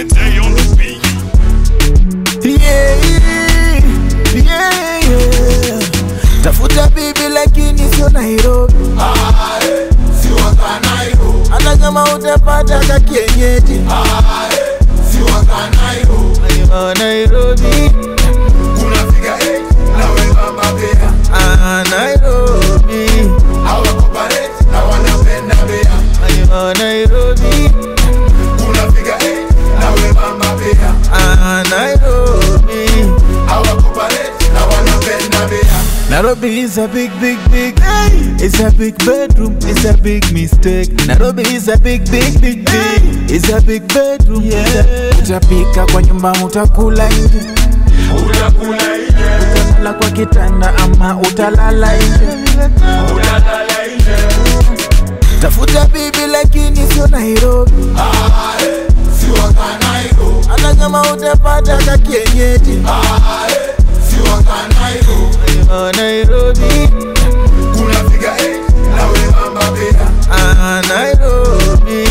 Day on the beat. yeah, yeah, yeah. Tafuta bibi lakini sio Nairobi, hata kama utapata ka kienyeji Ayo, Nairobi, ah, Nairobi, Ayo, Nairobi, ah, Nairobi. Nairobi is a big, big, big. It's a big bedroom. It's a big mistake. Nairobi is a big, big, big, big. It's a big bedroom. Yeah. Utapika kwa nyumba, utakula nje, utalala kwa kitanda ama utalala nje. Tafuta bibi lakini sio Nairobi, hata kama utapata ka kienyeji. Ayo, Nairobi, ah, Nairobi,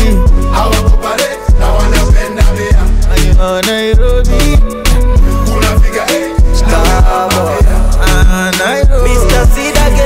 Ayo, Nairobi, ah, Nairobi. Mr. Sidage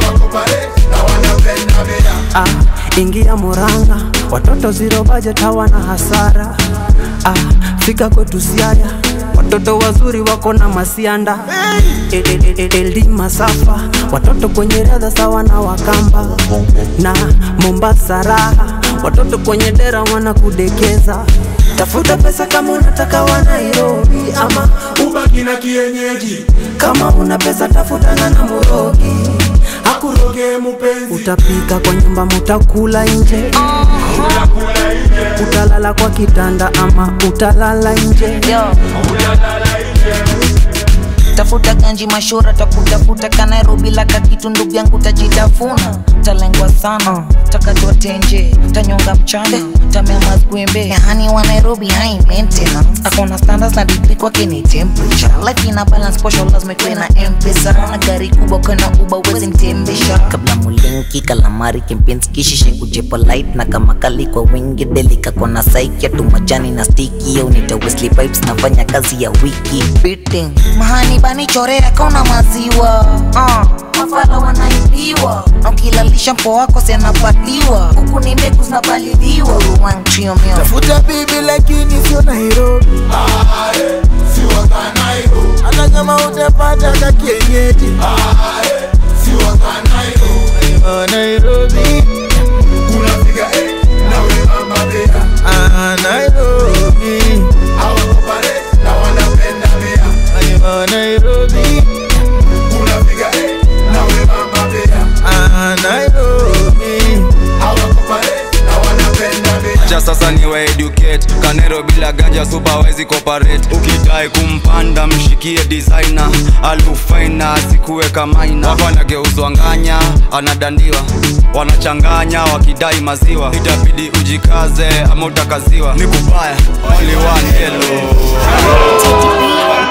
ah, ingia Muranga, watoto zero budget hawana hasara ah, fika kwetu Siaya, watoto wazuri wako na masianda El- el- el- LD Masafa, watoto kwenye radha sawa na Wakamba na Mombasa raha, watoto kwenye dera wanakudekeza. Tafuta pesa kama unataka wa Nairobi ama ubaki na kienyeji kama una pesa tafutana na Murogi akuroge mupenzi Utapika kwa nyumba, mutakula nje, utakula nje utalala kwa kitanda ama utalala nje. Yo. tafuta ganji mashura takutafuta ka nairobi laka kitu ndugu yangu tajitafuna talengwa sana takatwa tenje tanyonga mchana tamema kwembe yani wa nairobi high maintenance akona standards na degree kwake ni temperature life ina balance posho lazima ikuwe na mpesa na gari kubwa kana uba uwezi mtembesha kabla mulinki kalamari kempens kishishe kujepa light na kama kali kwa wingi delika kona saiki tu majani na stiki au nita Wesley pipes nafanya kazi ya wiki beating mahani bani chorea kauna maziwa uh, mafala wanaibiwa na ukilalisha mpo wako sianapatiwa huku ni mbegu zinapaliliwa wanchiomio Tafuta bibi lakini sio Nairobi, hata kama utapata ka kienyeji. Ayo, Nairobi, ah, Nairobi, Ayo, Nairobi, ah, Nairobi. cha sasa ni wa educate kanero bila ganja supa wezi cooperate ukidai kumpanda mshikie designer alufaina asikuweka maina wako anageuzwa nganya anadandiwa wanachanganya wakidai maziwa itabidi ujikaze ama utakaziwa ni kubaya only one hello